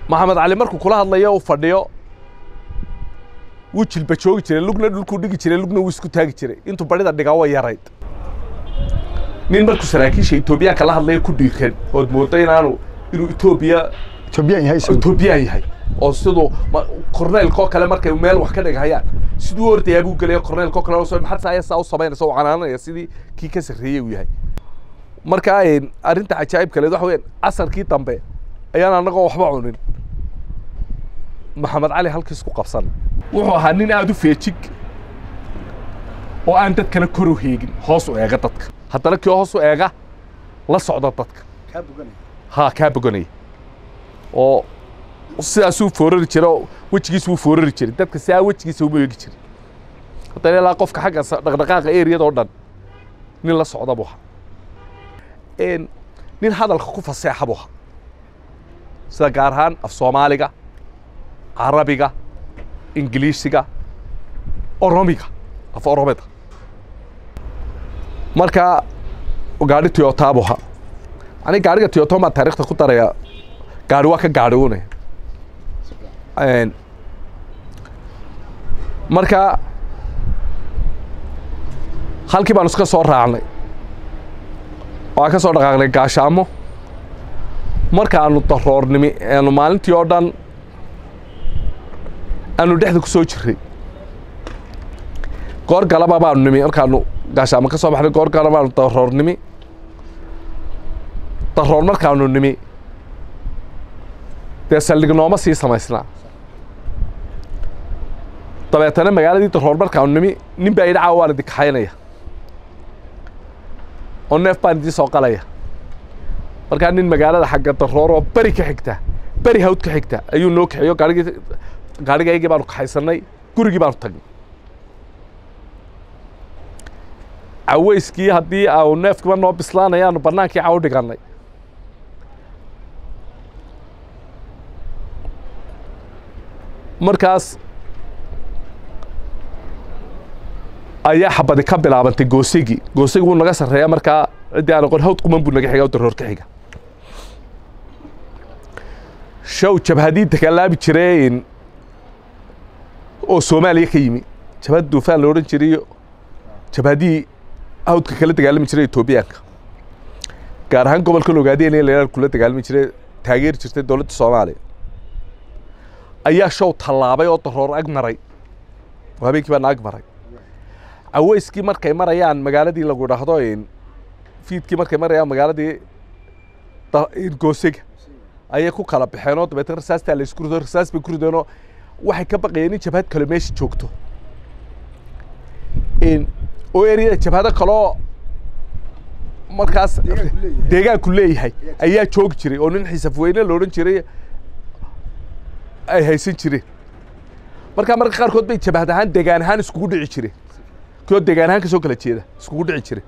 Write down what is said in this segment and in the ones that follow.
maxamed cali markuu kula hadlayo uu fadhiyo wuu jilba joogi jiray lugna dhulkuu dhigi jiray lugna wuu isku taagi jiray intuu badhida dhigaa way yarayd nin markuu saraakiisha etoobiyaanka la hadlaya ku dhiiran ood moodo inaanu inuu etoobiya Ethiopian yahay isagu. etoobiyaan yahay oo siduu ma- korneylkoo kale markay meel wax ka dhigahayaan siduu u ordayaa buu gelaya korneylkoo kale oo soo- maxaad saa saa u samaynaysa u canaananaya sidii kii ka sarreeyey uu yahay marka een, arrinta cajaa'ib kaleed waxa weeyaan casarkii dambe ayaan annagoo waxba cunin maxamed cali halkiis ku qabsan wuxuu ahaa nin aada u feejig oo aan dadkana kor u heegin hoos u eega dadka haddana kii hoos u eega la socda dadka haa kaa boganaya oo sidaasuu foorari jiray oo wejigiisa wuu foorari jiray dadka sidaa wejigiisa uma eegi jiray haddana ilaa qofka xagga sa- dhaqdhaqaaqa eriyada oo dhan nin la socda buu ahaa Een, nin hadalka ku faseexa buu ahaa sida gaar ahaan af soomaaliga carabiga ingiliisiga oromiga af oromida marka gaadhi toyota buu ahaa ani gaadhiga toyota baan taariikhda ku daraya gaadhi waa ka gaadhi une Een, marka halkii baanu iska soo raacnay waa ka soo dhaqaaqnay gaashaamo markaanu daroornimi aanu maalintii oo dhan aanu dhexda ku soo jirray goor galaba baanu nimi markaanu gaashaamo ka soo baxnay goor galaba baanu daroornimi daroor markaanu nimi dee saldhig nooma sii samaysnaa dabeetana magaaladii daroor markaanu nimi nin baa idhi caawa waan idin kaxaynaya oo neef baan idiin soo qalaya markaa nin magaalada xagga daroor oo beri ka xigta beri hawd ka xigta ayuu noo kaxeeyo gaarigii gaarigaygii baanu kaxaysannay gurigii baanu tagnay caweyskii haddii aanu neefkiba noo bislaanayaanu bannaankii caw dhigannay markaas ayaa xabadi ka bilaabantay goosigi goosigi wuu naga sarreeya markaa ciddii aan aqoon hawd quman buu naga xiga oo daroor ka xiga show jabhadii dagaalaabi jireen oo soomaaliya ka yimi jabhad duufaan la odhan jiray jabhadii hawdka kala dagaalami jiray etoobiyaanka gaar ahaan gobolka logaadeen ee leelaan kula dagaalami jiray taageeri jirtay dowladda soomaaliya ayaa show tallaabay oo daroor ag maray oo habeenkii baa na ag maray caweyskii markay marayaan magaaladii lagu dhahdo fiidkii markay marayaan magaaladii da- goosega ayay ku kala baxeen oo dabeetna rasaastaa la isku rido rasaas bay ku rideenoo waxay ka baqayeen in jabhad kale meesha joogto In- oo eriyada jabhado kaloo markaas deegaanku leeyahay ayaa joogi jiray oo nin xiisafweyne la odhan jiray ay haysan jireen markaa marka qaarkood bay jabhad ahaan degaan ahaan iskugu dhici jireen koo degaan ahaan ka soo kala jeeda iskugu dhici jiray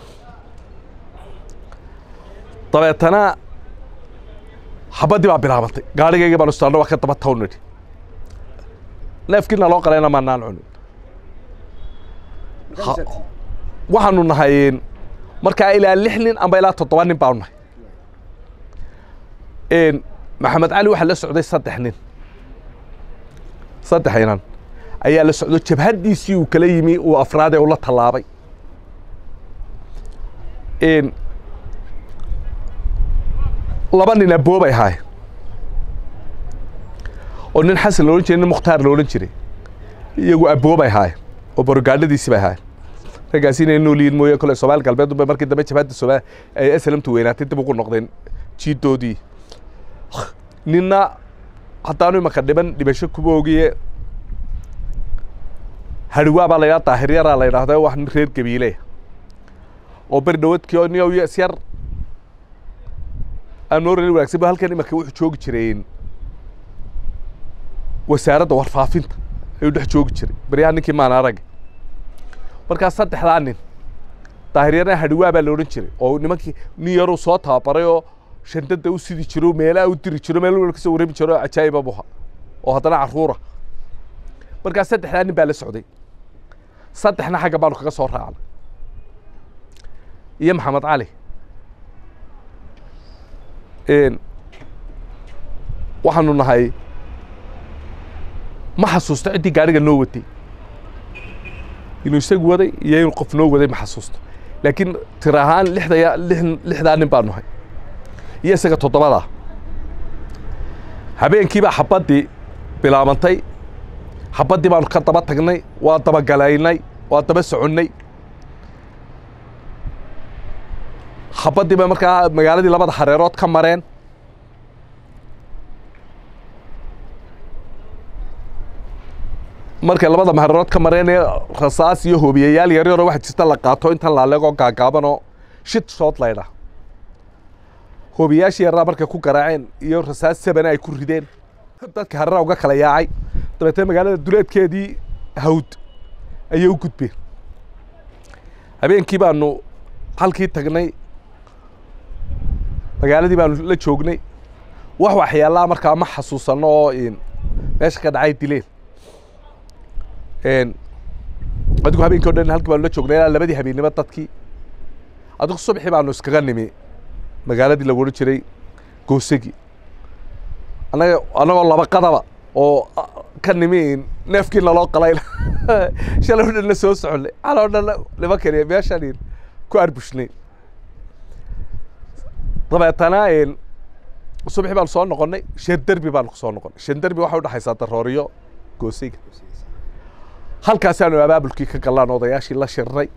dabeetana xabaddii baa bilaabantay gaadhigaygii baanu istaarna waa ka daba taw nidhi neefkii naloo qalayna maanaan cunin Ha- waxaanu nahay markaa ilaa lix nin amba ilaa toddoba nin baanu nahay Een, maxamed cali waxaa la socday saddex nin saddex inan ayaa la socdo jabhaddiisii uu kala yimi uu afraadee ula tallaabay Een, laba nin aboobay ahaay oo nin xasan la odhan jiray nin mukhtaar la odhan jiray iyagu aboobay ahaay oo borogaadhadiisii bay ahaay raggaasi inay nool yihiin mooye kole soomaali galbeed unbay markii dambe jabhadda soomaali ay aslamtu weynaatay dib ugu noqdeen jiidoodii ninna haddaanu imaka dhiban dhibasho kuma ogiye hariwaa baa la yidhaha daahiryaraa la yidhaahdaa wax nin reer gabiile oo beri dhawadkii oo niyow is yar aan noo rani wanaagsan ba halkan imaka wuxuu joogi jireen wasaaradda warfaafinta ayuu dhex joogi jiray baryaha ninkii maan arag markaa saddexdaa nin daahiryarna hariwaa baa la odhan jiray oo nimankii nin yaruu soo tababaray oo shandada u sidi jiro meelaha u diri jiro meel walba kasoo warrami jiro oo cajaa'iba buha oo haddana carruura markaa saddexdaa nin baa la socday saddexna xagga baanu kaga soo raacnay iyo maxamed cali Een, waxaanu nahay ma xasuusto ciddii gaadhiga noo watay inuu isagu waday iyo inuu qof noo waday ma xasuusto laakiin tir ahaan lixda lixdaa nin baanu nahay iyo isaga toddobadaa habeenkiibaa xabaddii bilaabantay xabaddii baanu ka daba tagnay waa dabagalaynay waa daba soconnay xabaddii bay markaa magaaladii labada hareerood ka mareen markay labada hareerood ka mareen ee rasaas iyo hoobiyayaal yaryaroo waxa jirta la qaato intan laaleegoo gaagaabanoo shid shood laydha hoobiyaashii yarraa markay ku garaaceen iyo rasaas sabana ay ku rideen dadka hareera uga kala yaacay dabeetee magaalada duleedkeedii hawd ayay u gudbeen habeenkii baanu halkii tagnay magaaladii baanu la joognay wax waxyaalaha markaa ma xasuusanno oo meesha ka dhacay dileen adigu habeenkii o dhan halkii baanu la joognay ilaa labadii habeennimo dadkii adigu subaxii baanu iskaga nimi magaaladii lagu odhan jiray goosagi annaga annagoo laba qadaba oo ka nimi neefkii naloo qalay shalay o dhan la soo soconnay xala o dhan nima keliya meeshaan ku arbushnay dabeetana subaxii baanu soo noqonnay shan derbi baanu ku soo noqonnay shan derbi waxay udhexaysaa darooriyo goosiga halkaasaanu abaabulkii ka gallaan odayaashii la shirnay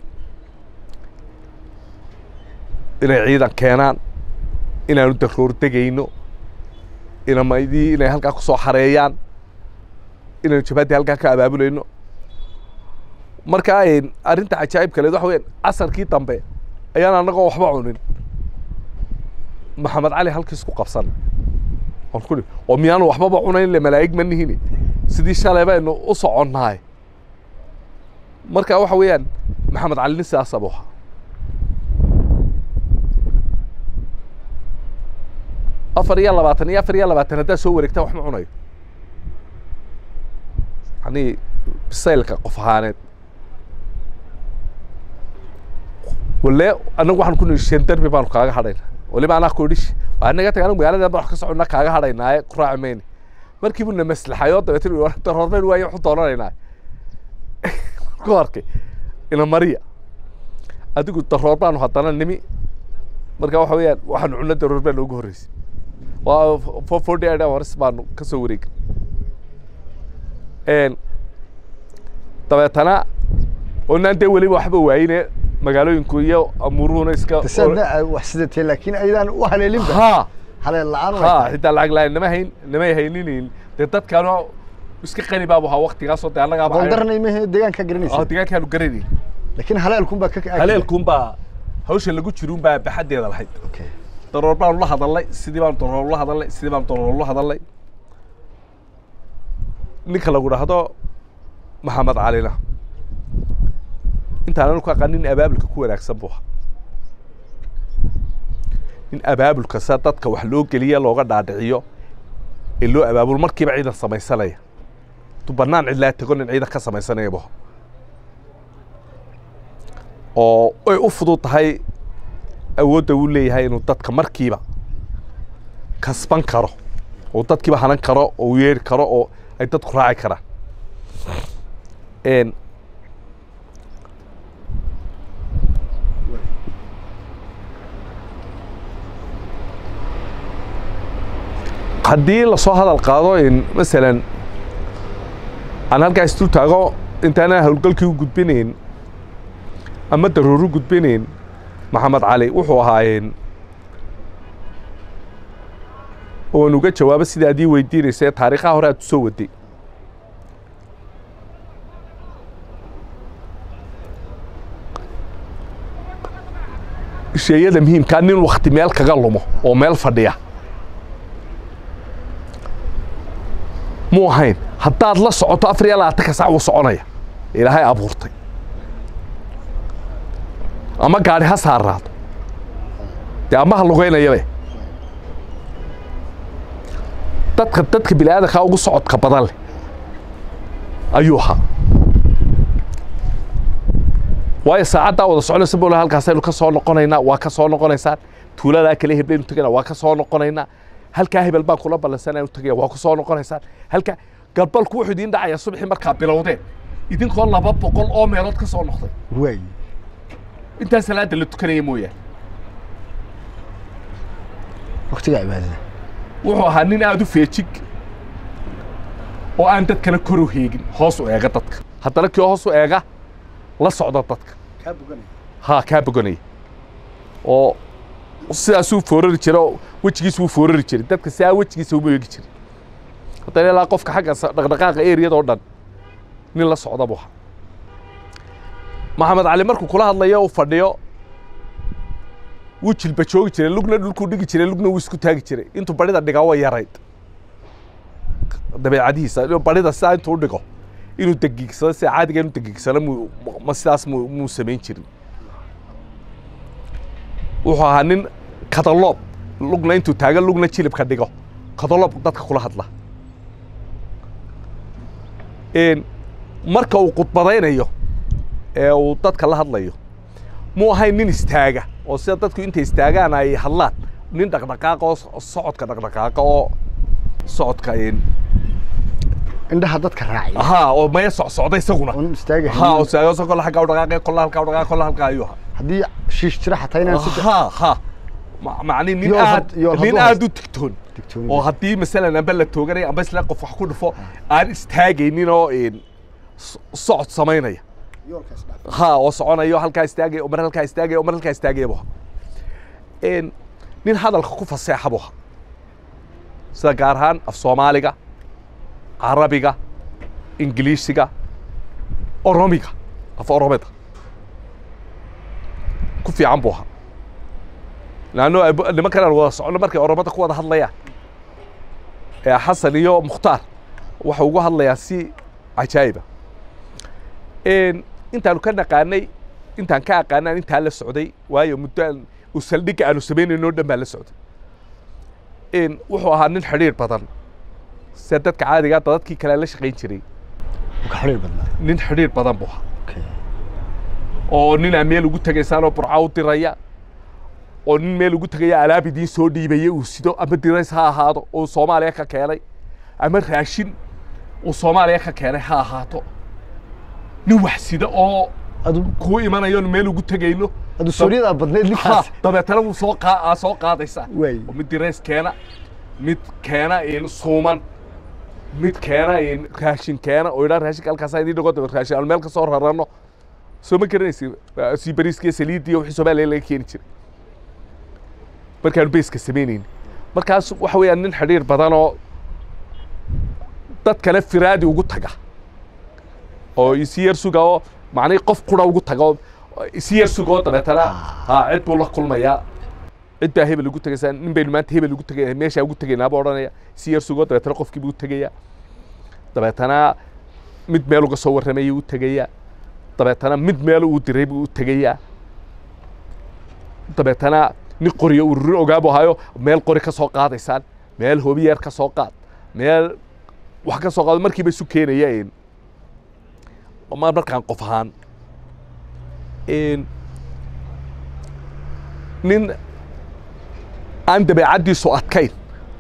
inay ciidan keenaan inaanu daroor degayno inamadii inay halkaa ku soo xareeyaan inaynu jabhaddii halkaa ka abaabulayno markaa arrinta cajaa'ib kaleed waxa weyan casarkii dambe ayaan annagoo waxba cunin maxamed cali halkiis ku qabsan on ku oo miyaanu waxbaba cunayn le malaa'ig ma nihini sidii shalay baynu u soconnahay marka waxa weeyaan maxamed cali nin sidaasa buu ahaa afar iyo labaatan iyo afar iyo labaatan haddaad soo wareegtaan wax ma cunayo yani bisaylka qof ahaaneed wale annagu waxaan ku nihi shan derbi baanu kaaga hadhayna waliba anaa ku idhish waa naga tag anagu magaalada wax ka soconna kaaga hadhaynaaye ku raaci mayne markii buu na maslaxayoo dabeetna daroormayn waayo waxu doonanaynaa ku arkay ina mariya adigu daroor baanu haddana nimi marka waxa weeyaan waxaanu cunno daroor baa noogu horreysay waa four forty eight hours baanu ka soo wareegay dabeetana onaan dee weliba waxba waayine magaalooyinku iyo amuuruhuna iska wax sidatee laakiin aydaan u haleelinba ha haleel la-aan ha xitaa lacag la nama hayn namay hayninin dee dadkaanu iska qani baabu ahaa waktigaasoo dee annagaa goldarnay mahe deegaanka garanaysa deegaankaanu garanayn laakiin haleelkun baa ka haleelkun baa hawsha lagu jirun baa baxaddeeda lahayd okay daroor baanu la hadalnay sidii baanu daroor la hadalnay sidii baanu daroor la hadalnay ninka lagu dhahdo maxamed calina intaananu ku aqaan nin abaabulka ku wanaagsan buu ahaa nin abaabulka sa dadka wax loo geliya looga dhaadhiciyo ee loo abaabulo markiiba ciidan samaysanaya intuu bannaan cidlaa tego nin ciidan ka samaysanaya buu ahaa oo ay u fudud tahay awoodda uu leeyahay inuu dadka markiiba kasban karo oo dadkiiba hanan karo oo u yeeri karo oo ay dadku raaci karaan haddii lasoo hadal qaado masalan aan halkaas dul taago intaana howlgalkii u gudbinayn ama darooru gudbinayn maxamed cali wuxuu ahaayeen oon uga jawaabo sida adii weydiinaysa taariikhaha hore aad u soo waday sheeyada muhiimkaa nin wakti meel kaga lumo oo meel fadhiya muu ahayn haddaad la socoto afar iyo labaatanka sac wuu soconaya ilaahay abuurtay ama gaadhi ha saaraado dee ama ha lugaynayabe dadka dadka bini aadankaa ugu socodka badan leh ayuu ahaa waayo saacaddaa wada soconaysa bol halkaasaynu ka soo noqonaynaa waa ka soo noqonaysaan tuuladaa kale heblaynu tegaynaa waa ka soo noqonaynaa halkaa hebel baan kula ballansanaya u tagaya waa ku soo noqonaysaan halkaa galbalku wuxuu idiin dhacayaa subaxii markaa bilowdeen idinkoo laba boqol oo meelood ka soo noqday waay intaa salaada la tukanaya mooyaane waqtiga cibaadada wuxuu ahaa nin aada u feejig oo aan dadkana kor u heegin hoos u eega dadka haddana kii hoos u eega la socda dadka kaa boganaya haa kaa boganaya oo sidaasuu foorari jiray oo wejigiisa wuu foorari jiray dadka sidaa wejigiisa uma eegi jiray haddana ilaa qofka xagga sa- dhaqdhaqaaqa eriyadoo dhan nin la socda buu ahaa maxamed cali markuu kula hadlayo uu fadhiyo wuu jilba joogi jiray lugna dhulkuu dhigi jiray lugna wuu isku taagi jiray intuu barida dhigaa way yarayd dabeecadihiisa inuu barida sidaa intuu u dhigo inuu degiigsado sida caadiga inuu degiigsano muu ma sidaas muu muu samayn jirin wuxuu ahaa nin kadaloob lugna intuu taagan lugna jilibka dhigo kadaloob dadka kula hadla Een, marka uu khudbadaynayo ee uu dadka la hadlayo muu ahayn nin istaaga oo sida dadku intay istaagaan ay hadlaan nin dhaqdhaqaaqa oo so- socodka dhaqdhaqaaqa oo socodka een, indhaha dadka raaciya haa oo maya socsocda isaguna oon istaaga haa oo saago kolla xagga u dhaqaaqay kolla halkaa u dhaqaaqay kolla halkaa ayuu ahaa haddii shiish jira xataa inaan si ها ها مع- معني nin Yool aad had- yool nin hadduu aad u digtoon digtoonida. oo haddii masalan amba la tooganay amba isla qof wax ku dhufo aan istaagaynin oo een so- socod samaynaya yoolkaas dhaaf ha oo soconayo halkaa istaagaya oo mar halkaa istaagaya oo mar halkaa istaagaya buu ahaa een nin hadalka ku faseexa buu ahaa sida gaar ahaan af soomaaliga carabiga ingiliisiga oromiga af oromida ku fiican buu ahaa laanno ay- nimankan aan wada socono markay oromada ku wada hadlayaan ee xasan iyo mukhtaar waxa ugu hadlayaa si cajaa'iba een intaanu ka naqaanay intaan ka aqaanaan intaa la socday waayo muddo aan u saldhigga aanu samaynayno dhan baa la socday een wuxuu ahaa nin xidhiir badan sida dadka caadiga dadkii kale la shaqayn jiray ka xiriir badnaa nin xidhiir badan buu ahaa okay oo nin aan meel ugu tegaysaan oo burca u diraya oo nin meel ugu tegaya alaab idiin soo dhiibaya uu sido ama dirays ha ahaado oo soomaaliya ka keenay ama raashin uu soomaaliya ka keenay ha ahaato nin wax sida oo adu kuu imanayo oon meel ugu tegayno adu suuriyada badneed ha ninkaas dabeetana wuu soo qaa aa soo qaadaysaa Waay. oo mid dirays keena mid keena in suuman mid keena in raashin keena oo idhaa raashinka halkaasaa idiin dhigo dabeet raashin aan meel ka soo rarano soo ma garanaysi sii bariiskiyo saliidii iyo wixii soomaaliya laga keeni jiray markaanu beyska samaynayni markaas waxa weeyaan nin xidhiir badan oo dad kale firaadi ugu taga oo isi yar suga oo macnihii qof qura ugu taga oo isi yar suga oo dabeetana ha cid buu la kulmayaa cid baa hebel ugu tegaysaa nin baynu maanta hebel ugu tegaya meeshaa ugu tegaynaaba odhanaya isi yar sugo dabeetana qofkii buu u tegaya dabeetana mid meel uga soo warramayay u tegaya dabeetana mid meel uu diray buu u tegayaa dabeetana nin qoriyo ururin ogaa buu ahayo meel qori ka soo qaadaysaan meel hobiyeer ka soo qaad meel wax ka soo qaado markiiba isu keenayeen ma markaan qof ahaan een, nin aan dabeecaddiisu adkayn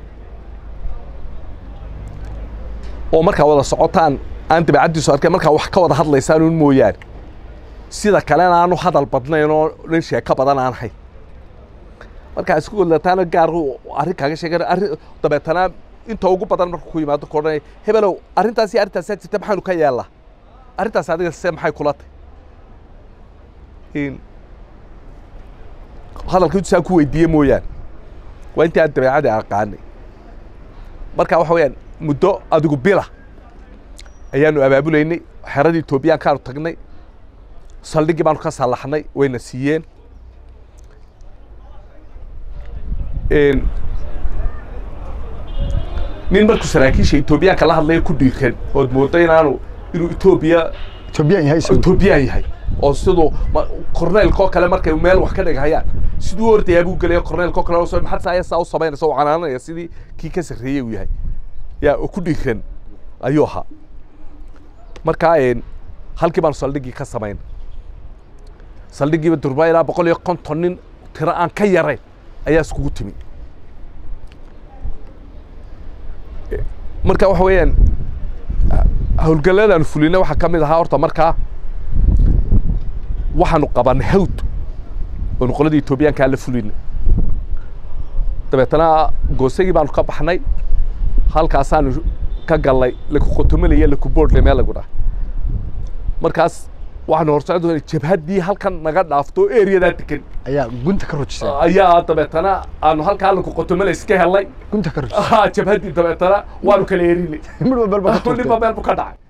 oo markaa wada socotaan aan dabeecaddiisu adkayn markaa wax ka wada hadlaysaan un mooyaane sida kalena aanu hadal badnayn oo nin sheeko badan aan hayn markaa isku godlataana gaar uu arrin kaaga sheegan arrin dabeetana inta ugu badan markuu ku yimaado ku odhanaya hebelow arrintaas iyo arrintaasaa jirta maxaanu ka yeellaa arrintaas adiga se maxay kula tahay in hadalka intuu saa ku weydiiye mooyaane waa intii aan dabeecadii aqaanay marka waxa weeyaan muddo adigu bila ayaanu abaabulaynay xeradii etoobiyaankaanu tagnay saldhiggii baanu ka sallaxnay wayna siiyeen Een, nin markuu saraakiisha etoobiyaanka la hadlaya ku dhiiran ood moodo inaanu inuu etoobiya etoobiyaan yahay isagu etoobiyaan yahay oo siduu ma- korneelkoo kale markay meel wax ka dhigahayaan siduu u ordayaa buu gelaya korneelkoo kale oo soo maxaad saa saa u samaynaysa oo canaananaya sidii kii ka sarreeyey uu yahay yaa oo ku dhiiran ayuu ahaa markaa een, halkii baanu saldhiggii ka samayn saldhiggiiba durba ilaa boqol iyo konton nin tiro aan ka yarayn ayaa iskugu timi marka waxa weeyaan howlgalladaanu fulinay waxaa ka mid ahaa horta markaa waxaanu qabanay hawd oonu qoladii etoobiyaankaa la fulinay dabeetana goosagii baanu ka baxnay halkaasaanu ka gallay laku qotomalaya laku boodle meel lagu dhaha markaas waxaanu horsocon doonay jabhaddii halkan naga dhaafto eriyadaa degan ayaa gunta ka rujisay ayaa dabeetana aanu halkaa laku qotomala iska helnay gunta ka rujisay jabhaddii dabeetana waanu kala erinay midh walba ka ninba tuurtay meel bu ka dhacay